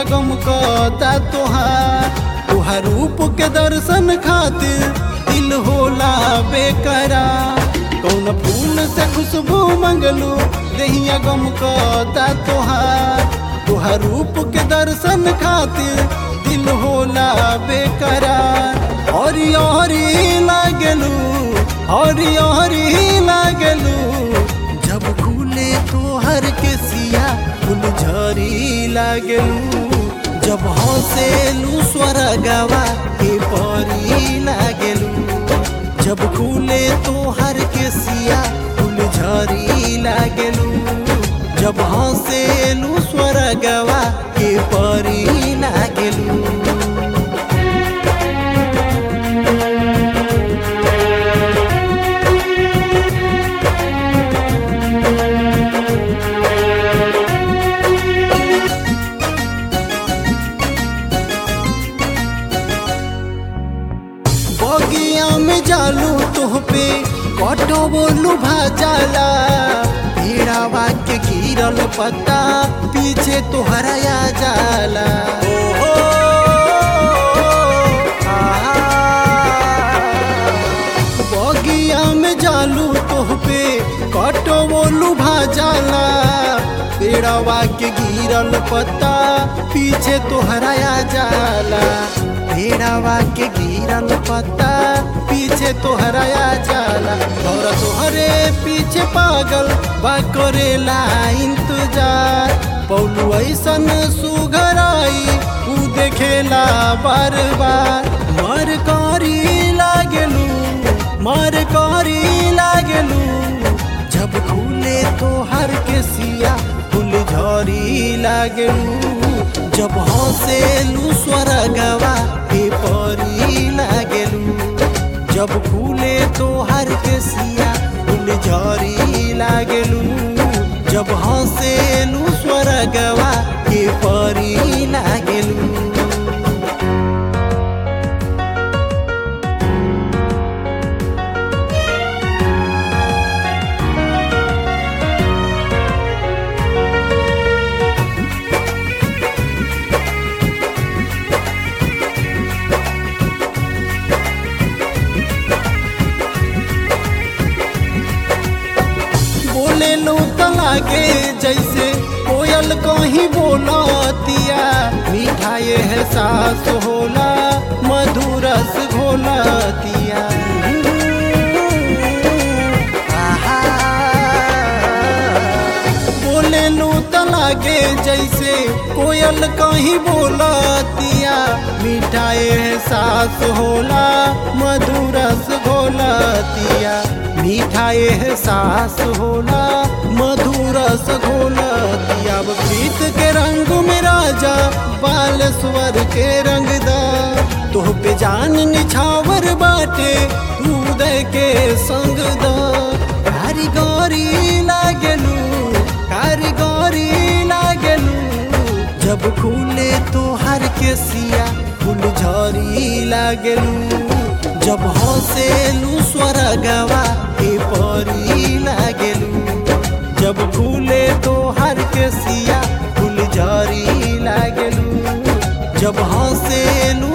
गम कहता तोहार तोहार रूप के दर्शन खातिर दिल होला बेकरार कौन फूल से खुशबू मंगलू दहिया गम कहता तोहार तोहार रूप के दर्शन खातिर दिल होला बेकरार हरी हरी लागलू हरी हरी लागलू जब खुले तोहर के सिया फूल झरी लागलू जब हंसेलू स्वर्गवा के परी लागलू जब खुले तोहर के सिया फूल झरी लागलू जब हंसेलू स्वर्गवा के परी लागलू बगिया में जालू तोह पे कटो बोलू भाजाला भेड़ावा के गिरल पत्ता पीछे तोहरा आ जाला ओ, आहा। बगिया में जालू तोह पे कटो बोलू भाजाला पेड़वा के गिरल पत्ता पीछे तोहरा आ जाला भेड़ावा के गिरल पत्ता पीछे तोहरा आ जाला और तोहरे पीछे पागल बा करेला इंतजार पौलू ऐसन सुघराई ऊ देखेला बार बार मर करी लागलू मर करी लागलू जब खुले तोहर के सिया फूल झरी लागलू जब हंसेलू स्वर्गवा के परी लागलू जब खुले तोहर के सिया फूल झरी लागलू जब हंसेलू स्वर्गवा के परी लागलू बोले लो लागे जैसे कोयल कहीं बोलतिया मिठाई है सास होला मधुरस घोलतिया आहा। बोले लो लागे जैसे कोयल कहीं बोलतिया मिठाई है सास होला मधुरस घोलतिया मिठाई है सास होला मधुरस घोलतिया अब प्रीत के रंग में राजा बालेश्वर के रंगदा तोह पे जान निछावर बाटे तू दे के संग दा कारीगरी लागलू कारीगरी लागलू जब खुले तोहर के सिया फूल झरी लागलू जब हंसेलू स्वर्गवा के परी लागलू जब खुले तोहर के सिया फूल झरी लागलू जब हंसेलू